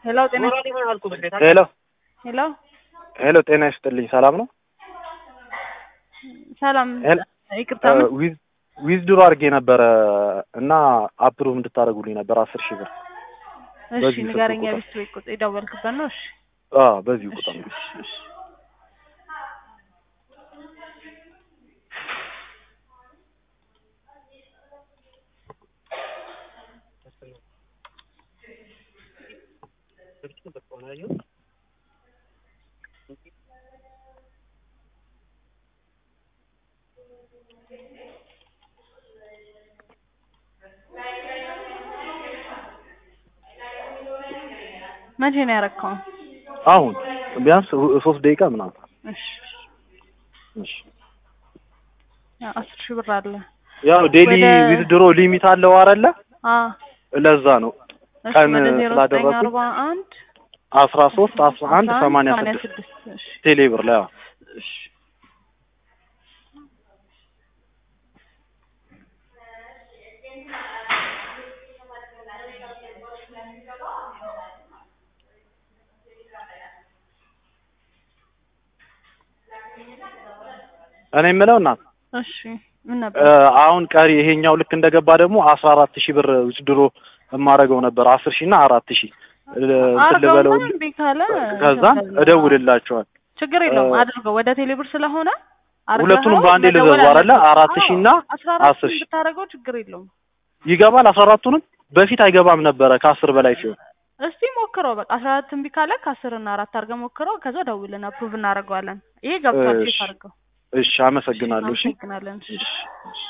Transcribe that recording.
ሄሎ ጤና ሄሎ ሄሎ ሄሎ ጤና ይስጥልኝ። ሰላም ነው? ሰላም ሄሎ ይቅርታ ምን? ዊዝ ዊዝድሮ አድርጌ ነበረ እና አፕሩቭ እንድታደርጉልኝ ነበር አስር ሺህ ብር እሺ በዚህ ስልክ ንገረኛ ቁጥር። ቤት ቤት ቁጥር የደወልክበት ነው? እሺ አዎ በዚሁ እሺ ቁጥር ነው። እሺ እሺ መቼ ነው ያረከው? አሁን ቢያንስ ሁ- ሶስት ደቂቃ ምናምን። እሺ እሺ ያው አስር ሺህ ብር አለ። ያው ዴሊ ወደ- ዊዝድሮ ሊሚት አለው አይደለ? አ ለዛ ነው እሺ ቀን ወደ ዜሮ ዘጠኝ ስላደረኩኝ አርባ አንድ አስራ ሶስት አስራ አንድ ሰማንያ ስድስት ስድስት እሺ ቴሌ ብር ላይ አዎ። እሺ እኔ የምለው እና እሺ ምን ነበር? አሁን ቀሪ ይሄኛው ልክ እንደገባ ደግሞ አስራ አራት ሺህ ብር ዊዝድሮ የማደርገው ነበር አስር ሺህ እና አራት ሺህ እንትን ልበለው አርገውና እምቢ ካለ ከዛን እደውልላቸዋል ችግር የለውም እ- አድርገው ወደ ቴሌብር ስለሆነ አርገኸው ሁለቱንም በአንዴ መደወል ልዘዙ አይደለ? አለበት። አራት ሺህ እና አዎ፣ አስራ አራት አስር ሺህ ሺህ ብታደርገው ችግር የለውም። ይገባል አስራ አራቱንም በፊት አይገባም ነበረ ከአስር በላይ ሲሆን እስቲ ሞክረው በቃ አስራ አራት እምቢ ካለ ከአስር እና አራት አድርገህ ሞክረው። ከዛ ደውልን አፕሩቭ እናደርገዋለን። ይሄ ገብቷል። እሺ። ቼክ አድርገው። እሺ አመሰግናለሁ እሺ አመሰግናለን። እሺ። እሺ እሺ